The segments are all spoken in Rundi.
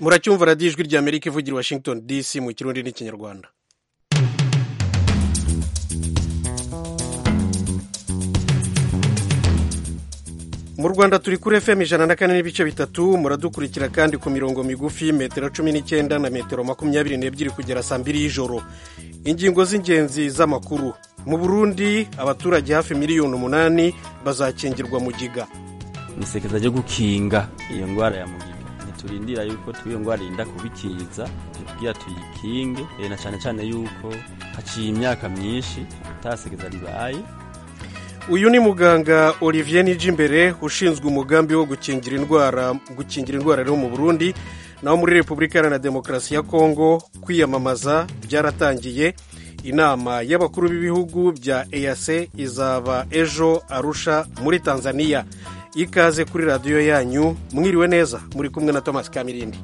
muracyumva radiyo ijwi rya amerika ivugira washington dc mu kirundi n'ikinyarwanda mu rwanda turi kuri fm ijana na kane n'ibice bitatu muradukurikira kandi ku mirongo migufi metero cumi n'icyenda na metero makumyabiri n'ebyiri kugera saa mbiri y'ijoro ingingo z'ingenzi z'amakuru mu burundi abaturage hafi miliyoni umunani bazakingirwa mugiga ni isekeza ryo gukinga iyo ndwara ya mugiga ntiturindira yuko iyo ndwara irinda kubikiza kugira tuyikinge na cyane cyane yuko haciye imyaka myinshi atasekeza ribaye uyu ni muganga olivier nijimbere ushinzwe umugambi wo gukingira indwara gukingira indwara rero mu burundi naho muri repubulika iharanira demokarasi ya kongo kwiyamamaza byaratangiye inama y'abakuru b'ibihugu bya eac izaba ejo arusha muri tanzania ikaze kuri radiyo yanyu mwiriwe neza muri kumwe na thomas kamirindi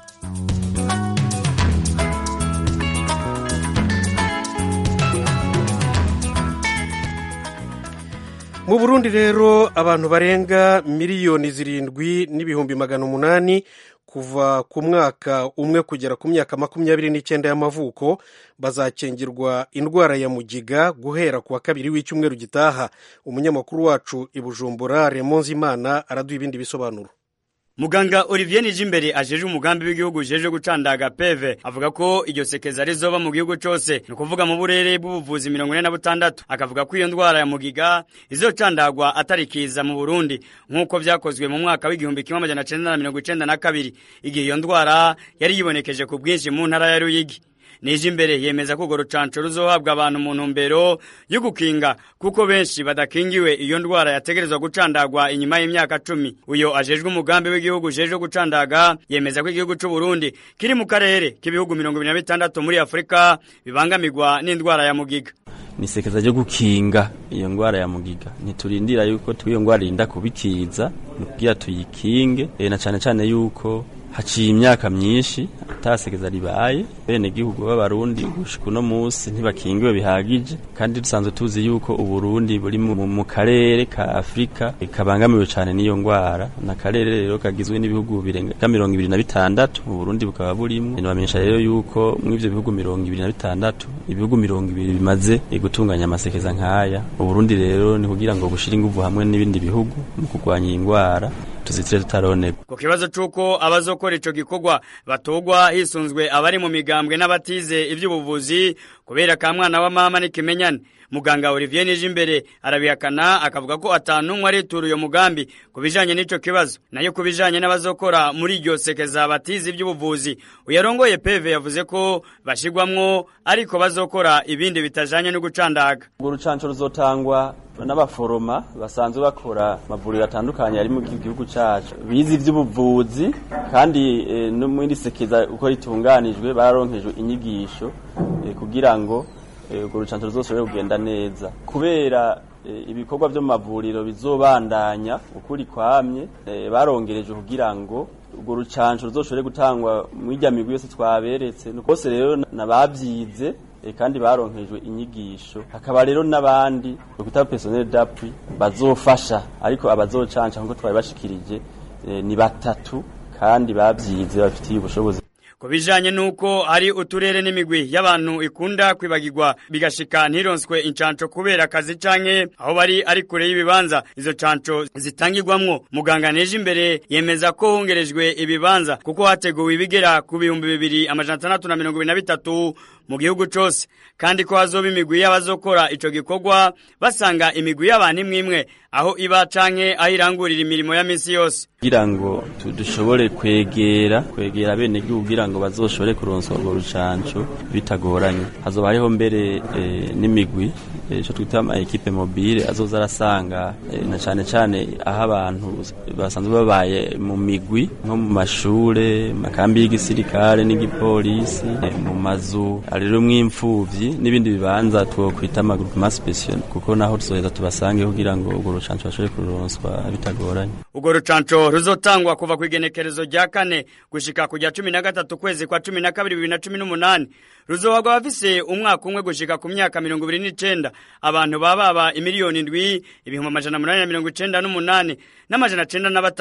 mu burundi rero abantu barenga miliyoni zirindwi n'ibihumbi magana umunani kuva ku mwaka umwe kugera ku myaka makumyabiri n'icyenda y'amavuko bazakingirwa indwara ya mugiga guhera ku wa kabiri w'icyumweru gitaha umunyamakuru wacu i bujumbura remonzimana araduha ibindi bisobanuro muganga olivier nijimbere ajeje umugambi w'igihugu ujeje gucandaga peve avuga ko iryo sekeza rizoba mu gihugu cose ni ukuvuga mu burere bw'ubuvuzi mirongo ine na butandatu akavuga ko iyo ndwara ya mugiga izocandagwa atari kiza mu burundi nk'uko vyakozwe mu mwaka w'igihumbi kimwe amajana cenda na mirongo icenda na kabiri igihe iyo ndwara yari yibonekeje ku bwinshi mu ntara ya ruyigi nije imbere yemeza ko urwo rucanco ruzohabwa abantu mu ntumbero yo gukinga kuko benshi badakingiwe iyo ndwara yategerezwa gucandagwa inyuma y'imyaka cumi uyo ajejwe umugambi w'igihugu ujejwe gucandaga yemeza ko igihugu c'u Burundi kiri mu karere k'ibihugu mirongo ibiri na bitandatu muri afurika bibangamirwa n'indwara ya mugiga ni isekeza ryo gukinga iyo ndwara ya mugiga ntiturindira yuko iyo ndwara irinda kubikiza ni kugira tuyikinge na cane cane yuko haciye imyaka myinshi atasekeza ribaye bene gihugu b'abarundi gushika uno munsi ntibakingiwe bihagije kandi dusanzwe tuzi yuko uburundi buri mu karere ka afurika kabangamiwe cyane n'iyo ndwara na karere rero kagizwe n'ibihugu birenga mirongo ibiri na bitandatu mu burundi bukaba burimwo nibamenyesha rero yuko muri ivyo bihugu mirongo ibiri na bitandatu ibihugu mirongo ibiri bimaze gutunganya amasekeza nk'aya uburundi rero ni kugira ngo bushire inguvu hamwe n'ibindi bihugu mu kurwanya iyi ndwara tuzitire tutaronegwa ku kibazo c'uko abazokora ico gikorwa batogwa hisunzwe abari mu migambwe n'abatize ivy'ubuvuzi kubera ka mwana wa mama n'ikimenyane muganga Olivier Nijimbere arabihakana akavuga ko atanumwe aritura uyo mugambi kubijanye n'ico kibazo nayo kubijanye n'abazokora muri iryo sekeza batize ivy'ubuvuzi uyarongoye PV yavuze ko bashigwamwo ariko bazokora ibindi bitajanye no gucandaga urwo rucanco ruzotangwa n'abaforoma basanzwe bakora amavuriro atandukanye ari mu gihugu cacu bize ivy'ubuvuzi kandi e, no muri sekeza uko ritunganijwe bararonkejwe inyigisho e, kugira ngo urwo rucanco ruzoshobore kugenda neza kubera ibikorwa vyo mu mavuriro bizobandanya ukuri kwamye barongereje kugira ngo urwo rucanco ruzoshobore gutangwa mw'irya migwi yose twaberetse bose rero nabavyize kandi baronkejwe inyigisho hakaba rero n'abandi bita personnel d'appui bazofasha ariko abazocanca nkuko twari bashikirije ni batatu kandi bavyize bafitiye ubushobozi ku bijanye n'uko hari uturere n'imigwi y'abantu ikunda kwibagirwa bigashika ntironswe incanco kubera akazi canke aho bari ari kure y'ibibanza izo canco zitangirwamwo muganga neje imbere yemeza ko hongerejwe ibibanza kuko hateguwe ibigera ku bihumbi bibiri amajana atandatu na mirongo ibiri na bitatu mu gihugu cose kandi ko hazoba imigwi y'abazokora ico gikorwa basanga imigwi y'abantu imwe imwe aho iba canke aho irangurira imirimo ya misi yose kugira ngo dushobore kwegera kwegera bene gihugu kugira ngo bazoshobore kuronswa urwo rucanco bitagoranye hazoba hariho mbere e, n'imigwi ico e, twita ama equipe mobile azoza arasanga e, na cane cane aho abantu basanzwe babaye mu migwi nko mu mashure makambi y'igisirikare n'igipolisi e, mu mazu rero mw'imfuvyi n'ibindi bibanza twokwita amagroupement special kuko naho tuzoheza tubasange kugira ngo urwo rucanco bashobore kuronswa bitagoranye urwo rucanco ruzotangwa kuva ku igenekerezo rya kane gushika ku rya cumi na gatatu kwezi kwa cumi na kabiri bibiri na cumi n'umunani ruzohagwa abafise umwaka umwe gushika ku myaka mirongo ibiri n'icenda abantu baba baba imiliyoni indwi ibihumbi amajana munani na mirongo icenda n'umunani n'amajana cenda na batatu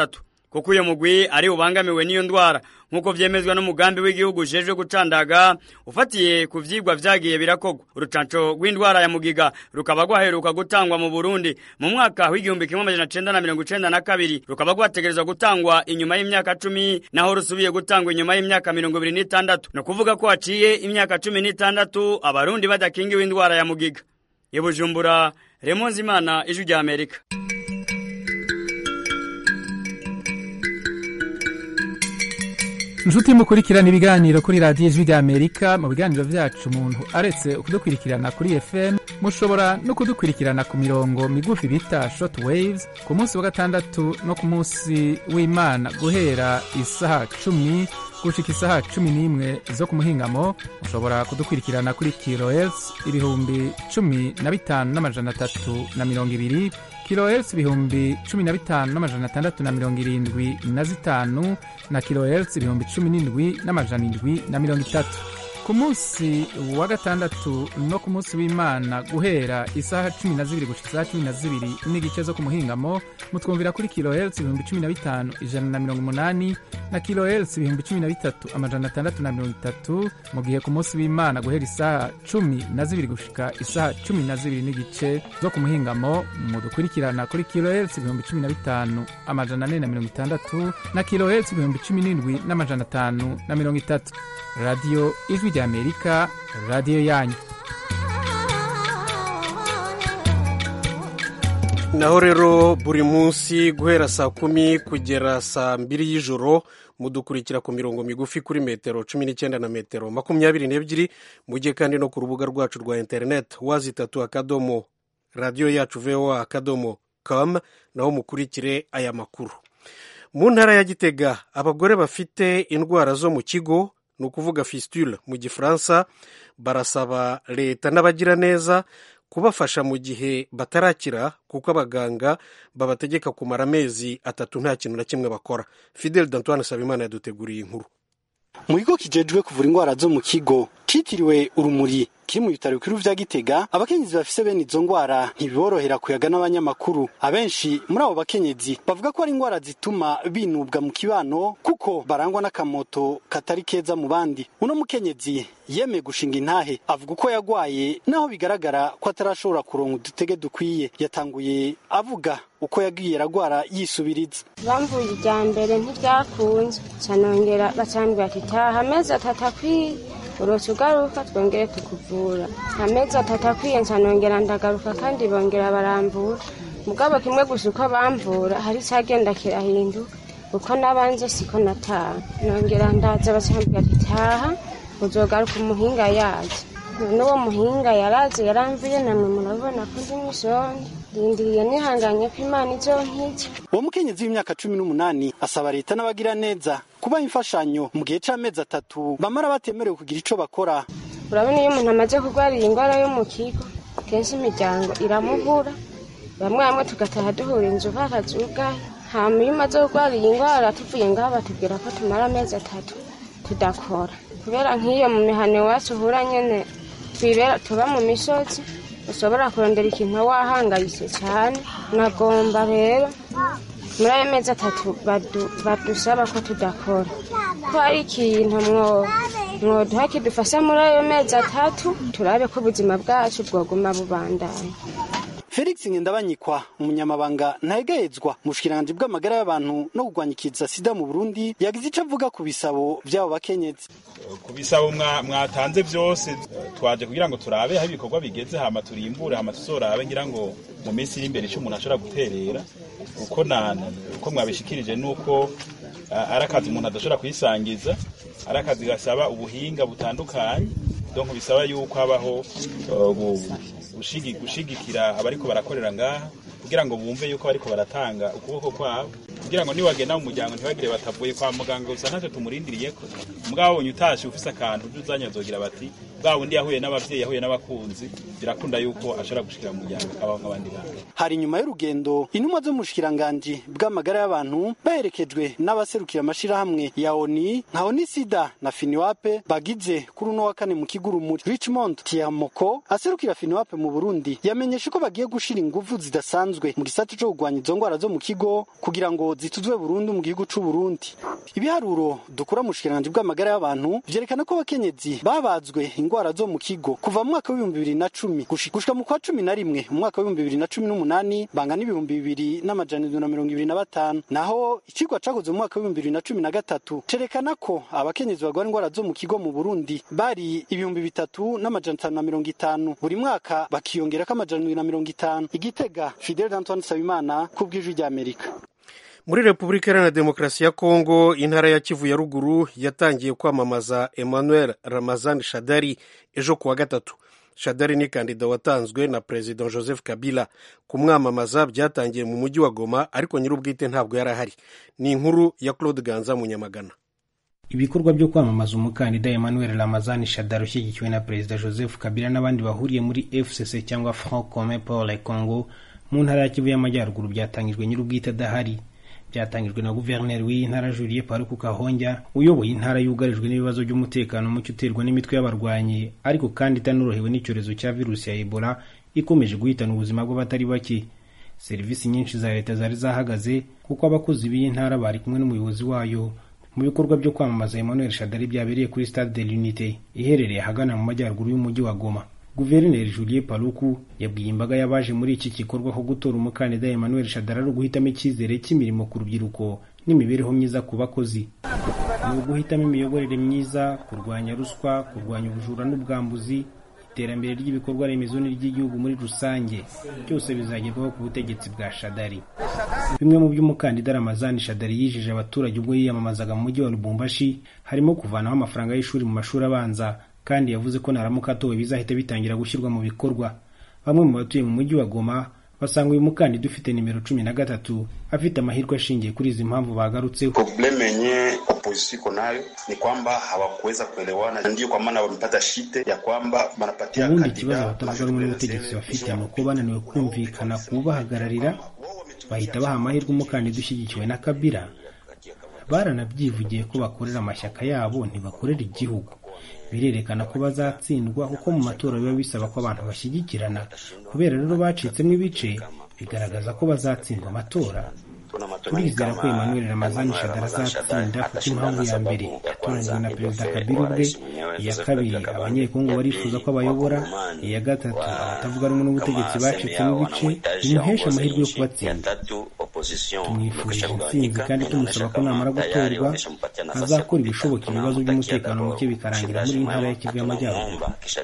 kuko uyo mugwi ari ubangamiwe n'iyo ndwara nk'uko vyemezwa n'umugambi w'igihugu ujejwe gucandaga ufatiye ku vyigwa vyagiye birakogwa urucanco rw'indwara ya mugiga rukaba rwaheruka gutangwa mu Burundi mu mwaka w'igihumbi kimwe amajana cenda na mirongo icenda na kabiri rukaba rwategerezwa gutangwa inyuma y'imyaka cumi naho rusubiye gutangwa inyuma y'imyaka mirongo ibiri n'itandatu ni ukuvuga ko haciye imyaka cumi n'itandatu abarundi badakingiwe indwara ya mugiga i Bujumbura Remonzi Imana ijwi rya Amerika inshuti mukurikirana ibiganiro kuri radiyo ijwi rya amerika mu biganiro vyacu umuntu aretse kudukurikirana kuri fm mushobora no kudukurikirana ku mirongo migufi bita short waves ku munsi wa gatandatu no ku munsi w'imana guhera isaha cumi gushika isaha cumi n'imwe zo ku muhingamo mushobora kudukurikirana kuri kilohertz ibihumbi cumi na bitanu n'amajana atatu na mirongo ibiri kilohertz ibihumbi cumi na bitanu n'amajana atandatu na mirongo irindwi na zitanu na kilohertz ibihumbi cumi n'indwi n'amajana indwi na mirongo itatu ku munsi wa gatandatu no ku munsi w'imana guhera isaha cumi na zibiri gushika isaha cumi na zibiri n'igice zo ku muhingamo mutwumvira kuri kilohertz ibihumbi cumi na bitanu ijana na mirongo umunani na kilohertz ibihumbi cumi na bitatu amajana atandatu na mirongo itatu mu gihe ku munsi w'imana guhera isaha cumi na zibiri gushika isaha cumi na zibiri n'igice zo ku muhingamo mudukurikirana kuri kilohertz ibihumbi cumi na bitanu amajana ane na mirongo itandatu na kilohertz ibihumbi cumi n'indwi n'amajana atanu na mirongo itatu radiyo ijwi rya amerika radiyo yanyu naho rero buri munsi guhera saa kumi kugera saa mbiri y'ijoro mudukurikira ku mirongo migufi kuri metero cumi n'icyenda na metero makumyabiri n'ebyiri mujye kandi no ku rubuga rwacu rwa interineti wazi itatu akadomo radiyo yacu voa akadomo com naho mukurikire aya makuru mu ntara ya gitega abagore bafite indwara zo mu kigo ni ukuvuga fistule mu gifaransa barasaba leta n'abagiraneza kubafasha mu gihe batarakira kuko abaganga babategeka kumara amezi atatu nta kintu na kimwe bakora fidel dantoine sabimana yaduteguriye inkuru mu kigo kijejwe kuvura indwara zo mu kigo citiriwe urumuri kiri mu bitaro bikuru vya gitega abakenyezi bafise bene izo ndwara ntibiborohera kuyaga n'abanyamakuru abenshi muri abo bakenyezi bavuga ko ari indwara zituma binubwa mu kibano kuko barangwa n'akamoto katari keza mu bandi uno mukenyezi yemeye gushinga intahe avuga uko yagwaye naho bigaragara ko atarashobora kuronka udutege dukwiye yatanguye avuga uko yagiye aragwara yisubiriza bamvuye irya mbere ntivyakunze canongera bacambwira ati taha amezi atatu akwiye uroca ugaruka twongere tukuvura amezi atatu akwiye ncanongera ndagaruka kandi bongera barambura mugabo kimwe gusa uko bamvura hari icagenda kirahinduka uko nabanje siko nataha nongera ndaza bacambwira ati taha uzogaruka umuhinga yaje none uwo muhinga yaraje yaramvuye namwe murabona ko ndi mw'isonde rindiriye nihanganye ko imana izonkiza uwo mukenyezi w'imyaka cumi n'umunani asaba leta n'abagira neza kubaha imfashanyo mu gihe c'amezi atatu bamara batemerewe kugira ico bakora urabona iyo umuntu amaze kurwara iyi ndwara yo mu kigo kenshi imiryango iramubura bamwe bamwe tugataha duhura inzu bakazugaye hama iyo umaze kurwara iyi ndwara tuvuye ngaho batubwira ko tumara amezi atatu tudakora kubera nk'iyo mu mihano iwacu uhura nyene twibera tuba mu misozi ushobora kurondera ikintu wahangayitse cyane nagomba rero muri ayo mezi atatu badusaba ko tudakora ko ari ikintu mwoduha kidufasha muri ayo mezi atatu turabe ko ubuzima bwacu bwoguma bubandanya felix ngendabanyikwa umunyamabanga ntayegayezwa mu bushikiranganji bw'amagara y'abantu no kurwanya ikiza sida mu burundi yagize ico avuga ku bisabo vy'abo bakenyezi ku bisabo mwatanze vyose twaje kugira ngo turabe aho ibikorwa bigeze hama turimbure hama tuzorabe ngira ngo mu minsi iri imbere ico umuntu ashobora guterera uko uko mwabishikirije nuko ari akazi umuntu adashobora kwisangiza ari akazi gasaba ubuhinga butandukanye donc bisaba yuko habaho gushigikira abariko barakorera ngaha kugira ngo bumve yuko bariko baratanga ukuboko kwabo kugira ngo niwagenda mu muryango ntibagire batavuye kwa muganga gusa ntacyo tumurindiriyeko mugabo bonye utashe ufise akantu uje uzanya bazogira bati bwa wundi yahuye n'abavyeyi yahuye n'abakunzi birakunda yuko ashobora gushikira mu muryango akabaho nk'abandi bantu hari inyuma y'urugendo intumwa zo mu bushikiranganji bw'amagara y'abantu baherekejwe n'abaserukira amashirahamwe ya oni nka oni sida na finiwape bagize kuri uno wa kane mu kigurumuri richmond tiamoko aserukira finiwape mu burundi yamenyeshe ko bagiye gushira inguvu zidasanzwe mu gisata co kugwanya izo ngwara zo mu kigo kugira ngo zituzwe burundu mu gihugu c'u Burundi ibiharuro dukura mu bushikiranganji bw'amagara y'abantu vyerekana ko abakenyezi babazwe ingwara zo mu kigo kuva mu mwaka w'ibihumbi bibiri na cumi gushika mu kwa cumi na rimwe mu mwaka w'ibihumbi bibiri na cumi n'umunani bangana ibihumbi bibiri n'amajana indwi na mirongo ibiri na batanu naho icigwa cakozwe mu mwaka w'ibihumbi bibiri na cumi na gatatu cerekana ko abakenyezi barwara ingwara zo mu kigo mu burundi bari ibihumbi bitatu n'amajana atanu na mirongo itanu buri mwaka bakiyongerako amajana indwi na mirongo itanu igitega fidel antoine nsabimana ku bw'ijwi ry'amerika muri repubulika iharanira demokarasi ya kongo intara ya kivu ya ruguru yatangiye kwamamaza emmanuel ramazan shadari ejo kuwa gatatu shadari ni kandida watanzwe na perezida joseph kabila kumwamamaza byatangiye mu mujyi wa goma ariko nyir'ubwite ntabwo yari ahari ni inkuru ya claude ganza munyamagana ibikorwa byo kwamamaza umukandida emmanuel ramazani shadari ushyigikiwe na perezida joseph kabila n'abandi bahuriye muri fcc cyangwa front commun pour le congo mu ntara ya kivu y'amajyaruguru byatangijwe nyir'ubwite adahari byatangijwe na guverineri w'iyi ntara julie paruku kahonja uyoboye intara yugarijwe n'ibibazo by'umutekano muke uterwa n'imitwe y'abarwanyi ariko kandi itanorohewe n'icyorezo cya virusi ya ebola ikomeje guhitana ubuzima bw'abatari bake serivisi nyinshi za leta zari zahagaze kuko abakozi b'iyi ntara bari kumwe n'umuyobozi wayo mu bikorwa byo kwamamaza emmanuel shadari byabereye kuri stade de l'unité iherereye ahagana mu majyaruguru y'umujyi wa goma guverineri julie paluku yabwiye imbaga y'abaje muri iki gikorwa ko gutora umukandida emmanuel shadari ari uguhitamo icyizere cy'imirimo ku rubyiruko n'imibereho myiza ku bakozi ni uguhitamo imiyoborere myiza kurwanya ruswa kurwanya ubujura n'ubwambuzi iterambere ry'ibikorwa remezo n'iry'igihugu muri rusange byose bizagerwaho ku butegetsi bwa shadari bimwe mu by'umukandida ramazani shadari yijeje abaturage ubwo yiyamamazaga mu mujyi wa lubumbashi harimo kuvanaho amafaranga y'ishuri mu mashuri abanza kandi yavuze ko naramuka atowe bizahita bitangira gushyirwa mu bikorwa bamwe mu batuye mu mujyi wa goma basanga uyu mukandida ufite nimero cumi na gatatu afite amahirwe ashingiye kuri izi mpamvu bagarutseho probleme yenye opposition iko nayo ni kwamba hawakuweza kuelewana ndiyo kwa maana wamepata shite ya kwamba wanapatia ubundi ikibazo abatavuga rumwe n'ubutegetsi bafite ni uko bananiwe kumvikana kubahagararira bahita baha amahirwe umukandida ushyigikiwe na kabila baranabyivugiye ko bakorera amashyaka yabo ntibakorera igihugu birerekana ko bazatsindwa kuko mu matora biba bisaba ko abantu bashyigikirana kubera rero bacitsemo ibice bigaragaza ko bazatsindwa amatora turizera ko emmanuel ramazani shadara azatsinda kuko impamvu ya mbere yatoranyijwe na perezida kabila ubwe iya kabiri abanyekongo barifuza ko abayobora iya gatatu abatavuga rumwe n'ubutegetsi bacitsemo ibice bimuhesha amahirwe yo kubatsinda tumwifurije intsinzi kandi tumusaba ko namara gutorwa azakora ibishoboka ibibazo by'umutekano muke bikarangira muri ntara ya kivu y'amajyaruguru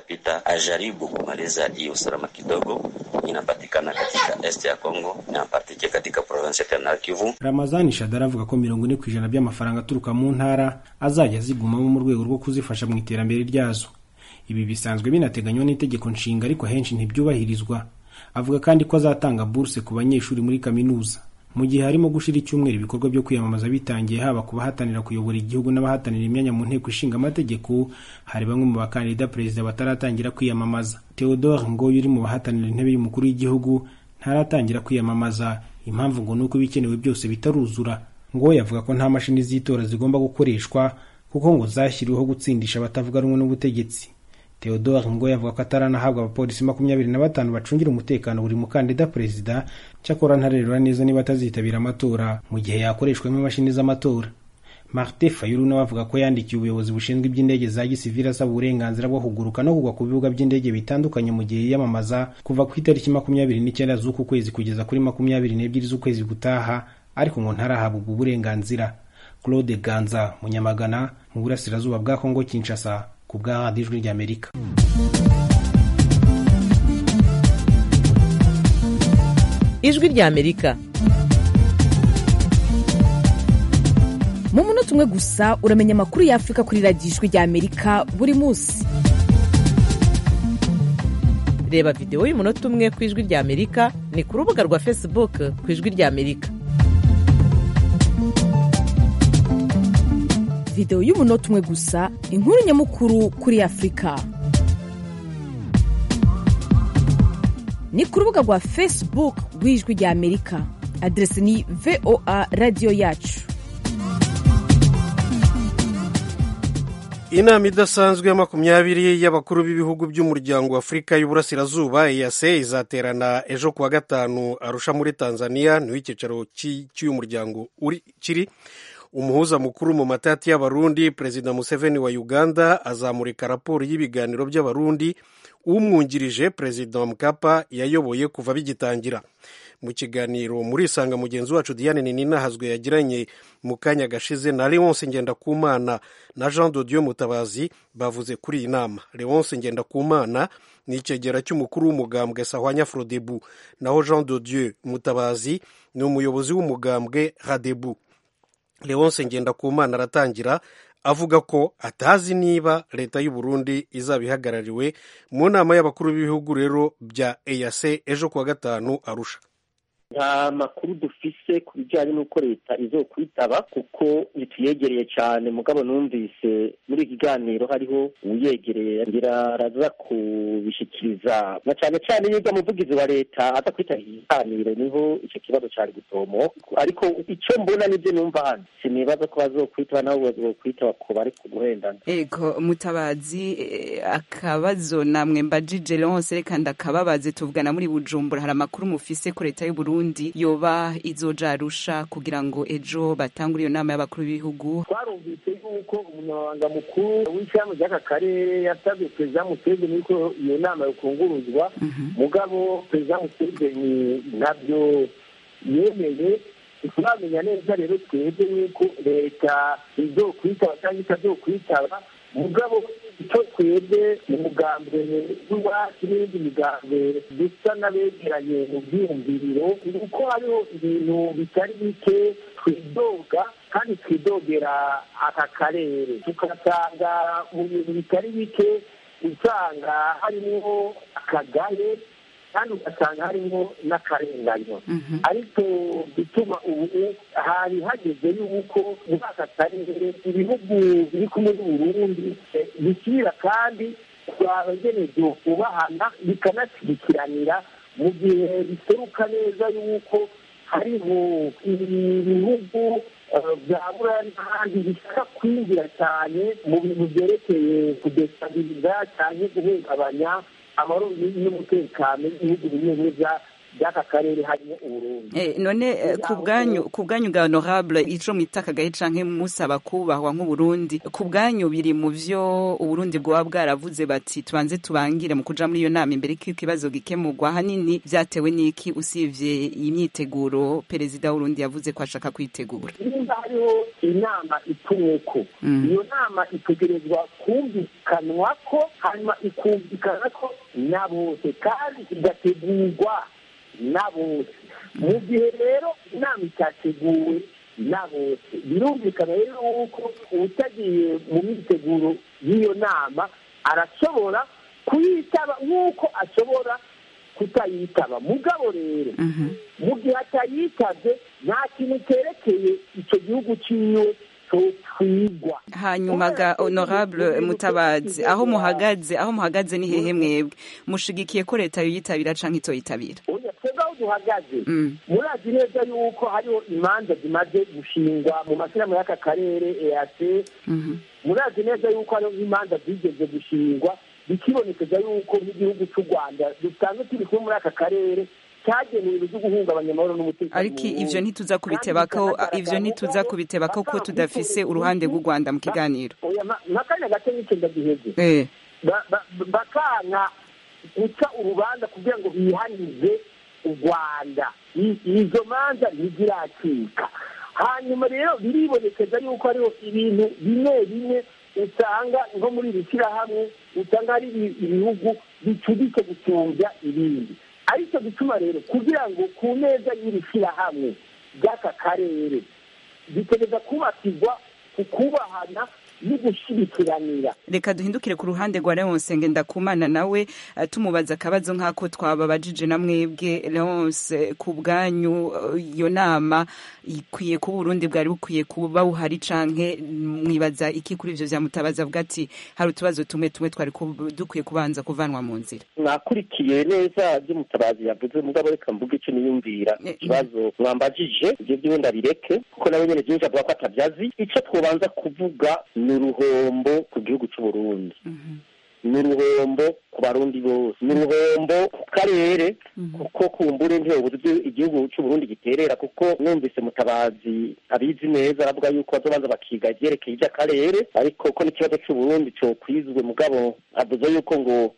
ajaribu kumaliza hii usalama kidogo inapatikana katika est ya Kongo na partike katika province ya Kivu. Ramazani Shadara avuga ko mirongo ine ku ijana by'amafaranga aturuka mu ntara azajya zigumamo mu rwego rwo kuzifasha mu iterambere ryazo. Ibi bisanzwe binateganywa n'itegeko nshinga ariko henshi ntibyubahirizwa. Avuga kandi ko azatanga buruse ku banyeshuri muri kaminuza. Mu gihe harimo gushira icyumweru ibikorwa byo kwiyamamaza bitangiye haba ku bahatanira kuyobora igihugu n'abahatanira imyanya mu nteko ishinga amategeko, hari bamwe mu bakandida perezida bataratangira kwiyamamaza. Theodore Ngoyo uri mu bahatanira intebe y'umukuru w'igihugu ntaratangira kwiyamamaza impamvu ngo nuko ibikenewe byose bitaruzura ngo yavuga ko nta mashini z'itora zigomba gukoreshwa kuko ngo zashyiriweho gutsindisha abatavuga rumwe n'ubutegetsi Theodore ngo yavuga ko ataranahabwa abapolisi makumyabiri na batanu bacungira umutekano buri mukandida perezida cyakora ntarerura neza niba atazitabira amatora mu gihe yakoreshwamo imashini z'amatora Martin Fayulu nawe avuga ko yandikiye ubuyobozi bushinzwe iby'indege za gisivili asaba uburenganzira bwo kuguruka no kugwa ku bibuga by'indege bitandukanye mu gihe yiyamamaza kuva ku itariki makumyabiri n'icyenda z'uku kwezi kugeza kuri makumyabiri n'ebyiri z'ukwezi gutaha ariko ngo ntarahabwa ubwo burenganzira Claude Ganza Munyamagana mu burasirazuba bwa Kongo Kinshasa ku bwa radiyo ijwi ry'Amerika ijwi ry'Amerika mu munota umwe gusa uramenya amakuru y'afurika kuri radiyo ijwi ry'amerika buri munsi reba videwo y'umunota umwe ku ijwi ry'amerika ni ku rubuga rwa facebook ku ijwi ry'amerika videwo y'umunota umwe gusa inkuru nyamukuru kuri afurika ni ku rubuga rwa facebook rw'ijwi rya amerika aderesi ni voa radiyo yacu inama idasanzwe ya makumyabiri y'abakuru b'ibihugu by'umuryango wa afurika y'uburasirazuba eyase izaterana ejo kuwa gatanu arusha muri tanzania niho icyicaro cy'uyu muryango kiri umuhuza mukuru mu matati y'abarundi perezida museveni wa uganda azamurika raporo y'ibiganiro by'abarundi umwungirije perezida mukapa yayoboye kuva bigitangira mu kiganiro muri isanga mugenzi wacu diane ninahazwe yagiranye mu kanya gashize na leonce ngendakumana na jean dodieu mutabazi bavuze kuri iyi nama leonce ngendakumana ni icyegera cy'umukuru w'umugambwe sahwanya frodebu naho jean dodieu mutabazi ni umuyobozi w'umugambwe radebu leonce ngendakumana aratangira avuga ko atazi niba leta y'u Burundi izaba ihagarariwe mu nama y'abakuru b'ibihugu rero bya eyase ejo kuwa gatanu arusha nta makuru dufise ku bijyanye n'uko leta izokwitaba kuko ntituyegereye cyane mugabo numvise muri iki kiganiro hariho uyegereye ngira araza kubishyikiriza na cyane cyane iyo umuvugizi wa leta aza kwitaba iki kiganiro niho icyo kibazo cyari gutomo ariko icyo mbona nibyo numva hano sinibaza ko bazokwitaba nabo bazokwitaba ku bari kuguhendana ego mutabazi akabazo namwe mbajije leonce reka ndakababaze tuvugana muri bujumbura hari amakuru mufise ko leta y'u Burundi yoba izoja arusha kugira ngo ejo batangure iyo nama y'abakuru b'ibihugu twarumvise yuko umunyamabanga mukuru w'ishyirahamwe ry'aka karere yasabye perezida museveni yuko iyo nama yokunguruzwa mugabo perezida museveni ntabyo yemeye ntituramenya neza rero twebwe yuko leta izokwitaba cyangwa itazokwitaba mugabo icyo twebwe mu mugambwe w'iwacu n'iyindi migambwe dusa n'abegeranye mu byiyumviriro ni uko hariho ibintu bitari bike twidoga kandi twidogera aka karere tugasanga mu bintu bitari bike usanga harimo akagaye kandi ugasanga harimo n'akarenganyo ariko bituma ubu hari hageze yuko muri aka karere ibihugu biri kumwe n'uburundi bishyira kandi abagenewe kubahana bikanashyigikiranira mu gihe biseruka neza yuko hariho ibihugu bya buraya n'ahandi bishaka kwinjira cyane mu bintu byerekeye kudesitabiliza cyane guhungabanya amahoro n'umutekano w'ibihugu bimwe bimwe by'aka karere harimo uburundi none ku bwanyu ku bwanyu bwa honorable ico mwita akagahe canke musaba kubahwa nk'uburundi ku bwanyu biri mu vyo uburundi bwoba bwaravuze bati tubanze tubangire mu kuja muri iyo nama imbere ko ikibazo gikemurwa hanini vyatewe n'iki usivye imyiteguro perezida w'urundi yavuze ko ashaka kwitegura nimba hariho inama itumweko iyo nama itegerezwa kumvikanwa ko hanyuma ikumvikana ko na bose kandi igategurwa na bose mu gihe rero inama itateguwe na bose birumvikana rero yuko utagiye mu myiteguro y'iyo nama arashobora kuyitaba nk'uko ashobora kutayitaba mugabo rero mu gihe atayitabye nta kintu cyerekeye icyo gihugu cyiwe twigwa hanyuma ga honorable mutabazi aho muhagaze aho muhagaze ni hehe mwebwe mushigikiye ko leta yoyitabira canke itoyitabira twebwe aho duhagaze murazi neza yuko hariho imanza zimaze gushingwa mu mashyirahamwe y'aka karere eac murazi neza yuko hariho imanza zigeze gushingwa bikibonekeza yuko nk'igihugu cy'u rwanda dusanzwe turi kumwe muri aka karere cyagenewe ibyo guhungabanya amahoro n'umutekano ariko ivyo ntituza kubitebako ivyo ntituza kubitebako ko tudafise uruhande rw'u Rwanda mu kiganiro nakanya gato n'icyo ndagiheze bakanka guca urubanza kugira ngo bihanize u rwanda izo manza ntiziracika hanyuma rero biribonekeza yuko hariho ibintu bimwe bimwe usanga nko muri iri shyirahamwe usanga hari ibihugu bicuditse gusumbya ibindi aricyo gituma rero kugira ngo ku meza y'iri shyirahamwe ry'aka karere bitegereza kubakirwa ku kubahana y'ugushyirikiranira reka duhindukire ku ruhande rwa leonce ngendakumana nawe eh, tumubaza akabazo nk'ako twababajije na mwebwe leonce ku bwanyu eh, iyo nama ikwiye kuba uburundi bwari bukwiye kuba buhari canke mwibaza iki kuri ivyo vya mutabazi avuga ati hari utubazo tumwe tumwe twari kub- dukwiye kubanza kuvanwa mu nzira mwakurikiye neza ibyo mutabazi yavuze mugabo reka mvuge icyo niyumvira ikibazo mwambajije ibyo byiwe ndabireke kuko nawe nyene byinshi avuga ko atabyazi icyo twobanza kuvuga ni uruhombo ku gihugu cy'u Burundi ni uruhombo ku barundi bose ni uruhombo ku karere kuko kumbure ntiyobuze ibyo igihugu cy'u Burundi giterera kuko numvise mutabazi abizi neza aravuga yuko bazobanza bakiga ivyerekeye ivy'akarere ariko ko n'ikibazo cy'u Burundi cokwizwe mugabo avuze yuko ngo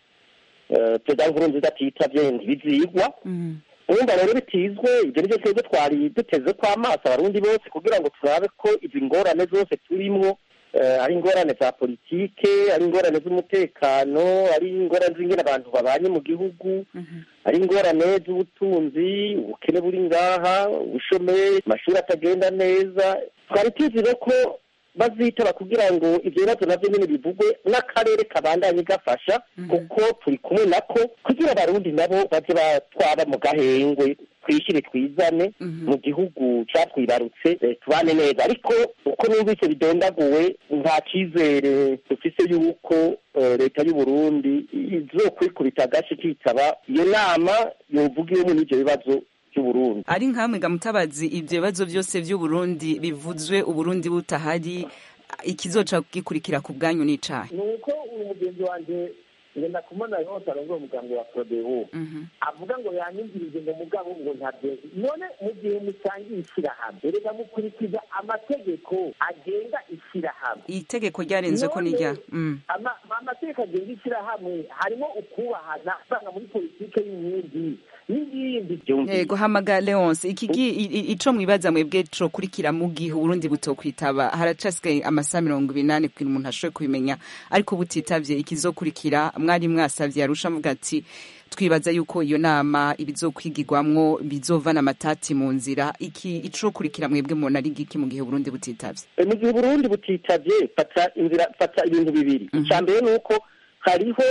eh, perezida nkurunziza atitavye ntibizigwa urumva rero bitizwe ibyo nivyo twebwe twari duteze ko amaso abarundi bose kugira ngo turabe ko izi ngorane zose turimwo eh, ari ingorane za politike ari ingorane z'umutekano ari ingorane z'ingene abantu babanye mu gihugu ari ingorane z'ubutunzi ubukene buri ngaha ubushomeri amashuri atagenda neza twari tuzi rero ko bazitaba kugira ngo ivyo bibazo navyo nyene bivugwe n'akarere kabandanye gafasha kuko turi kumwe nako kugira abarundi nabo baze batwaba mu gahengwe twishyire twizane mu gihugu catwibarutse eh, tubane neza ariko uko numvise bidondaguwe nta cizere dufise yuko eh, leta y'u Burundi izokwikubita agace kitaba iyo nama yovugiwemo n'ivyo bibazo by'uburundi ari nkamwe ga mutabazi ivyo bibazo byose vy'uburundi bivuzwe uburundi butahari ikizoca gikurikira ku bwanyu n'icahe ni uko uyu mugenzi wanjye ngenda kumona yose arongoye umuganga wa prodebu avuga ngo yanyumvirije ngo mugabo ngo ntabyo none mu gihe musangiye ishyirahamwe erega mukurikiza amategeko agenga ishyirahamwe itegeko ryarenze ko nirya Mm. Ama- amategeko agenga ishyirahamwe harimo ukubahana usanga muri politike y'inkingi n'ibindi yego hamaga leonce ikigi i- i- ico mwibaza mwebwe cokurikira mu gihe uburundi butokwitaba haracasigaye amasaha mirongo ibinani kugira umuntu ashobore kubimenya ariko butitavye ikizokurikira mwari mwasavye arusha avuga ati twibaza yuko iyo nama ibizokwigirwamwo bizovana amatati mu nzira iki icokurikira mwebwe mubona ari giki mu gihe uburundi butitavye Eh, mu gihe uburundi butitavye fata inzira fata ibintu bibiri icya mbere ni uko hariho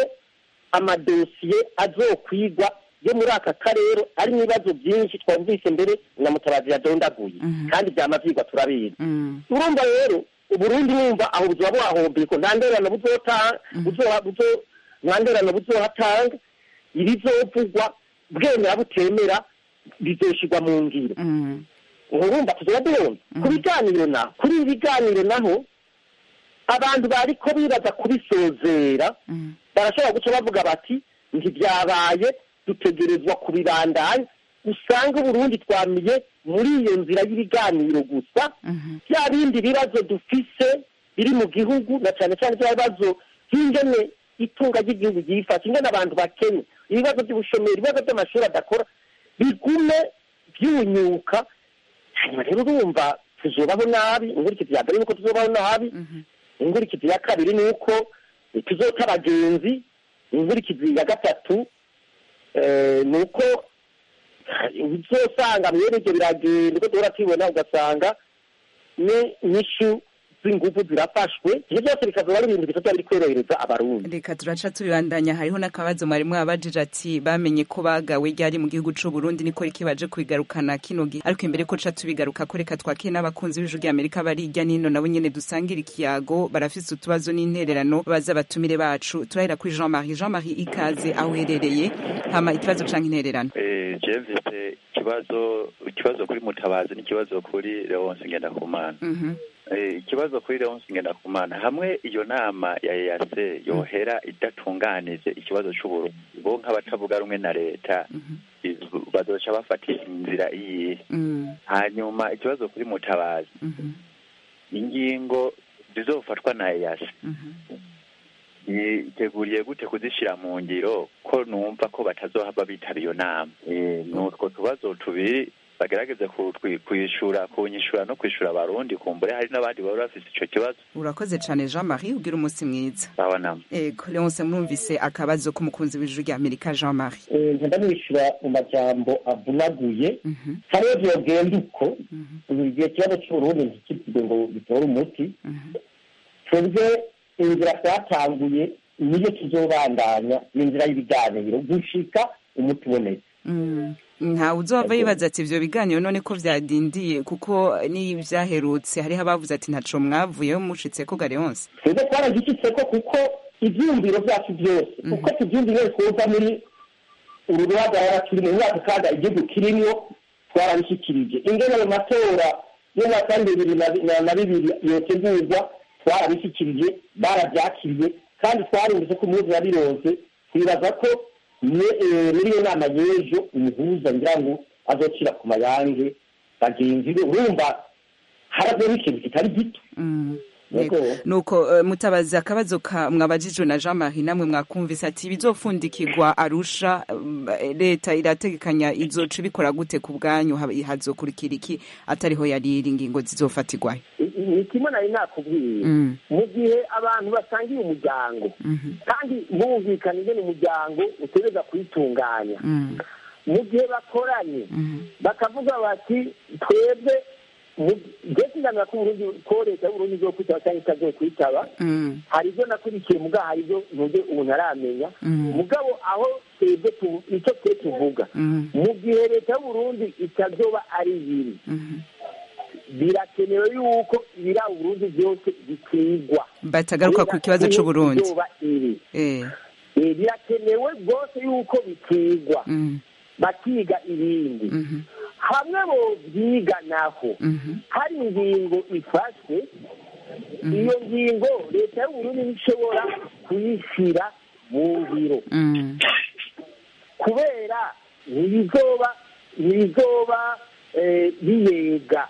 amadosiye azokwigwa yo muri aka karere arimo ibibazo byinshi twumvise mbere na mutabazi yadondaguye kandi byama vyigwa turabizi urumva rero uburundi numva aho buzoba buhahombeye ko nta nderano buzota buzoha buzo nta nderano buzohatanga ibizovugwa bwemera butemera bizoshirwa mu ngiro urumva tuzoba duhomba ku biganiro naho kuri ibi biganiro naho abantu bariko bibaza kubisozera barashobora guca bavuga bati ntibyabaye dutegerezwa kubibandanya usanga uburundi twamiye muri iyo nzira y'ibiganiro gusa bya bindi bibazo dufise biri mu gihugu na cyane cyane bya bibazo by'ingene itunga ry'igihugu ryifashe ingene abantu bakennye ibibazo by'ubushomeri ibibazo by'amashuri adakora bigume byunyuka hanyuma rero urumva tuzobaho nabi inkurikizi ya mbere ni uko tuzobaho nabi inkurikizi ya kabiri ni uko tuzota abagenzi inkurikizi ya gatatu eh, ni uko uzosanga mwene ibyo biragenda uko duhora tubibona ugasanga ni inyishu z'ingufu zirafashwe ibyo byose bikazoba ari ibintu bitatu biri korohereza abarundi reka turaca tubibandanya hariho n'akabazo mwari mwabajije ati bamenye ko bagawe ryari mu gihugu c'u Burundi niko riki baje kubigarukana kino gihe ariko imbere ko ca tubigaruka ko reka twakire n'abakunzi b'ijwi ry'Amerika bari hirya n'ino nabo nyene dusangira ikiyago barafise utubazo n'intererano baza abatumire bacu turahera kuri Jean Marie Jean Marie ikaze aho uherereye hama ikibazo canke intererano Eh, je mfise ikibazo ikibazo kuri mutabazi n'ikibazo kuri leonce ngendakumana Mhm. Eh, ikibazo kuri leonce ngendakumana hamwe iyo nama ya ease yohera idatunganije ikibazo c'uburundi bo nk'abatavuga rumwe na leta izu- bazoca bafata inzira iyihe Mm. hanyuma ikibazo kuri mutabazi Mhm. ingingo zizofatwa na ease yiteguriye gute kuzishyira mu ngiro ko numva ko batazohava bitaba iyo nama Eh, ni utwo tubazo tubiri bagerageze kutwi- kwishura kunyishura no kwishura abarundi kumbure hari n'abandi baba bafise ico kibazo urakoze cane Jean Marie ugira umunsi mwiza babonamo ego Leonce mwumvise akabazo k'umukunzi w'ijwi ry'Amerika Jean Marie Eh, nkunda mwishyura mu majambo avunaguye hariho byogenda uko igihe ikibazo cy'uburundi ntikitwe ngo bitore umuti twebwe inzira twatanguye niyo tuzobandanya ni inzira y'ibiganiro gushika umuti ubonetse Mm. ntawe uzova yibaza ati ivyo biganiro none ko vyadindiye kuko n'ivyaherutse hariho abavuze ati ntaco mwavuyeho mushitseko gare yonse twebwe twaragishitseko kuko ivyumviro vyacu vyose kuko tuvyumviro twoza muri uru ruhagarara turi mu mwaka kaga igihugu kirimwo twarabishikirije ingene ayo matora y'umwaka bibiri na bibiri yotegurwa twarabishikirije baravyakiriye kandi twarumvise ko umuhuza yabironse twibaza ko muri iyo nama y'ejo umuhuza ngira ngo azocira ku mayange bagenzi be urumva haravuyeho ikintu kitari gito nuko mutabazi akabazo mwabajijwe na jean marie namwe mwakumvise ati bizofundikirwa arusha leta irategekanya izoca ibikora gute ku bwanyu hazokurikira iki atariho yariri ingingo zizofatirwayo ni kimwe nari nakubwiye mu gihe abantu basangiye umuryango kandi bumvikana ingene umuryango utegereza kuyitunganya mu gihe bakoranye bakavuga bati twebwe ndetse ngamira ko uburundi ko leta y'uburundi zo kwitaba cyangwa itazo kwitaba hari ibyo nakurikiye muga hari ibyo ntujye ubu ntaramenya mugabo aho twebwe icyo twe tuvuga mu gihe leta y'uburundi itazoba ari ibiri birakenewe yuko ibira uburundi byose bikigwa batagaruka ku kibazo c'uburundi birakenewe rwose yuko bikigwa bakiga ibindi hamwe bo byiga naho hari ingingo ifashwe iyo ngingo leta y'uburundi ntishobora kuyishyira mu biro kubera ntibizoba ntibizoba biyega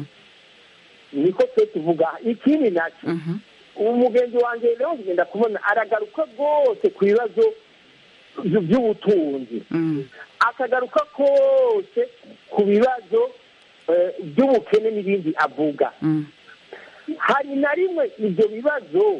niko twe tuvuga ikindi nacyo umugenzi wanjye rero kugenda kubona aragaruka rwose ku bibazo by'ubutunzi akagaruka kose ku bibazo by'ubukene n'ibindi avuga hari na rimwe ibyo bibazo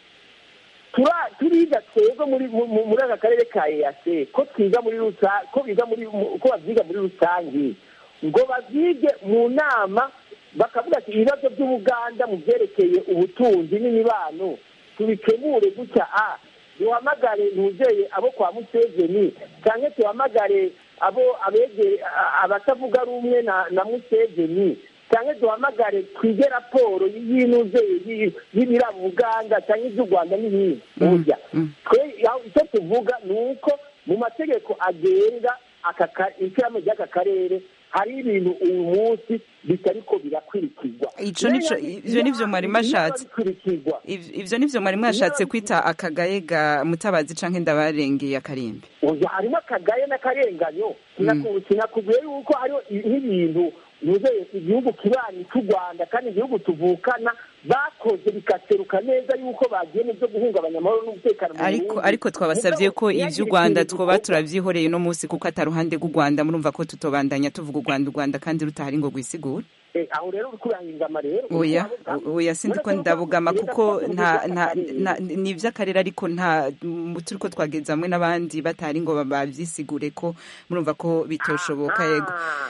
turiga twebwe muri aka karere ka eyase ko twiga muri rusange ko biga muri ko babyiga muri rusange ngo babyige mu nama bakavuga ati ibibazo by'ubuganda mu byerekeye ubutunzi n'imibano tubikemure gutya a duhamagare ntuzeye abo kwa museveni cyangwa tuhamagare abo abegere abatavuga rumwe na museveni cyangwa duhamagare twige raporo y'inuzeye y'ibiraba uganda cyangwa iby'u rwanda n'ibindi burya twe icyo tuvuga ni uko mu mategeko agenga ishyirahamwe ry'aka karere hari ibintu uyu munsi bitariko birakurikizwa ivyo nivyo mwari mashatse ivyo nivyo mwari mwashatse kwita akagaye ga mutabazi canke ndabarengeye akarimbi oya harimo akagaye n'akarenganyo sinakubwiye yuko hariho nk'ibintu nuzeye igihugu kibanyi cy'u rwanda kandi igihugu tuvukana bakoze bikaseruka neza yuko bagiye mu byo guhungabanya amahoro n'umutekano mu ariko ariko twabasabye ko ivy'u rwanda twoba turavyihoreye no munsi kuko ataruhande rw'u rwanda murumva ko tutobandanya tuvuga u rwanda u rwanda kandi rutahari ngo rwisigure aho rero uri kurahingama rero oya oya sindi ko ndabugama kuko nta nta ni ivy'akarere ariko nta turiko twageza hamwe n'abandi batari ngo bavyisigure ko murumva ko bitoshoboka yego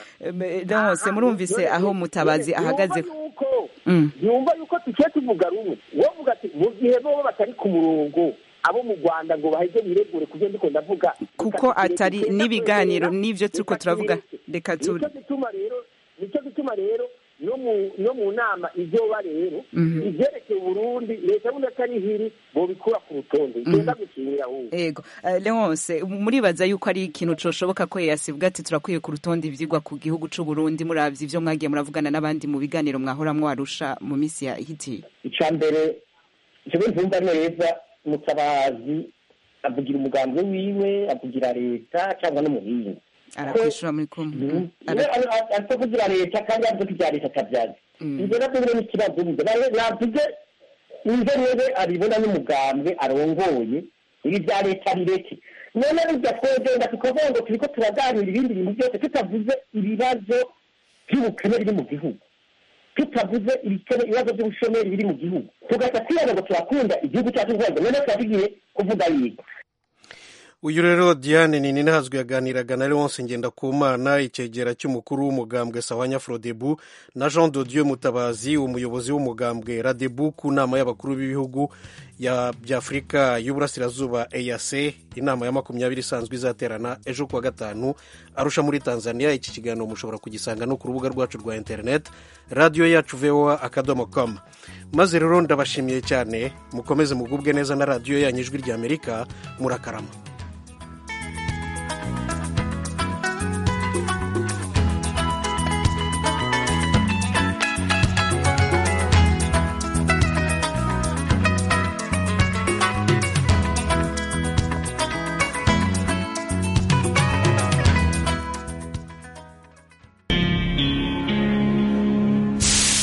hose murumvise aho mutabazi ahagaze yumva yuko tuciye tuvuga rumwe wovuga ati mu gihe bobo batari ku murongo abo mu rwanda ngo baheze biregure ku byo ndiko ndavuga kuko atari n'ibiganiro n'ivyo turiko turavuga reka tu nicyo gituma rero nicyo gituma rero no mu nama izoba rero ivyerekeye uburundi leta bundi atari hiri bobikura ku rutonde igenda gukinira ahubwo yego leonce muribaza yuko ari ikintu coshoboka ko yasibwa ati turakwiye ku rutonde ivyigwa ku gihugu c'uburundi muravye ivyo mwagiye muravugana n'abandi mu biganiro mwahoramwo arusha mu misi ya hitiye ica mbere jewe ntumva neza mutabazi avugira umugambi wiwe avugira leta cyangwa n'umuhinga arakwishura muri kumwe ariko kugira leta kandi avuga ibya leta atabyaza ibyo nabyo biri n'ikibazo navuge nize rero abibona n'umugambwe arongoye ibi bya leta bireke none burya twogenda tukavuga ngo turiko turaganira ibindi bintu byose tutavuze ibibazo by'ubukene biri mu gihugu tutavuze ibibazo by'ubushomeri biri mu gihugu tugahita twibona ngo turakunda igihugu cyacu rwanda none tuba tugiye kuvuga yiga uyu rero diane nini ntazwi yaganiraga na leonce ngendakumana icyegera cy'umukuru w'umugambwe sawanya frodebu na jean dodieu mutabazi umuyobozi w'umugambwe radebu ku nama y'abakuru b'ibihugu by'afurika y'uburasirazuba eac inama ya makumyabiri isanzwe izaterana ejo kuwa gatanu arusha muri tanzania iki kiganiro mushobora kugisanga no ku rubuga rwacu rwa interineti radiyo yacu voa akadomo com maze rero ndabashimiye cyane mukomeze mugubwe neza na radiyo yanyu ijwi ry'amerika murakarama